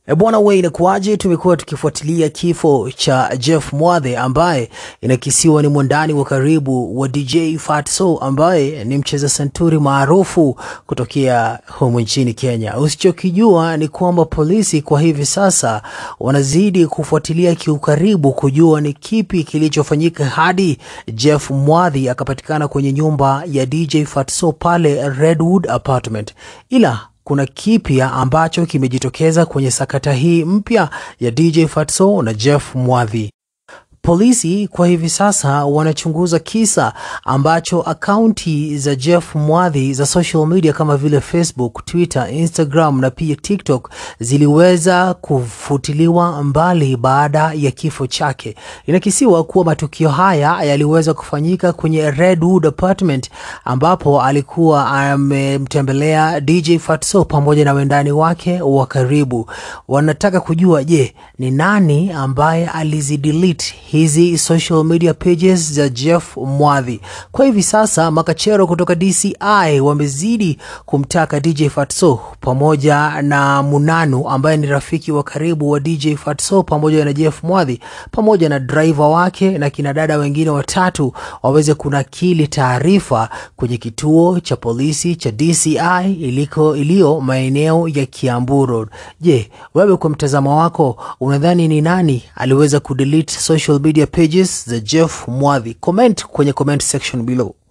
E bwana we, inakuwaje? Tumekuwa tukifuatilia kifo cha Jeff Mwadhe ambaye inakisiwa ni mwandani wa karibu wa DJ Fatso ambaye ni mcheza santuri maarufu kutokea humu nchini Kenya. Usichokijua ni kwamba polisi kwa hivi sasa wanazidi kufuatilia kiukaribu kujua ni kipi kilichofanyika hadi Jeff Mwadhi akapatikana kwenye nyumba ya DJ Fatso pale Redwood Apartment, ila kuna kipya ambacho kimejitokeza kwenye sakata hii mpya ya DJ Fatso na Jeff Mwadhi. Polisi kwa hivi sasa wanachunguza kisa ambacho akaunti za Jeff Mwadhi za social media kama vile Facebook, Twitter, Instagram na pia TikTok ziliweza kufutiliwa mbali baada ya kifo chake. Inakisiwa kuwa matukio haya yaliweza kufanyika kwenye Redwood Apartment ambapo alikuwa amemtembelea DJ Fatso pamoja na wendani wake wa karibu. Wanataka kujua, je, ni nani ambaye alizidelete hizi social media pages za Jeff Mwadhi. Kwa hivi sasa makachero kutoka DCI wamezidi kumtaka DJ Fatso pamoja na Munanu ambaye ni rafiki wa karibu wa DJ Fatso pamoja na Jeff Mwadhi pamoja na driver wake na kina dada wengine watatu waweze kunakili taarifa kwenye kituo cha polisi cha DCI iliko iliyo maeneo ya Kiambu Road. Je, wewe kwa mtazamo wako unadhani ni nani aliweza kudelete social media pages za Jeff Mwadhi? Comment kwenye comment section below.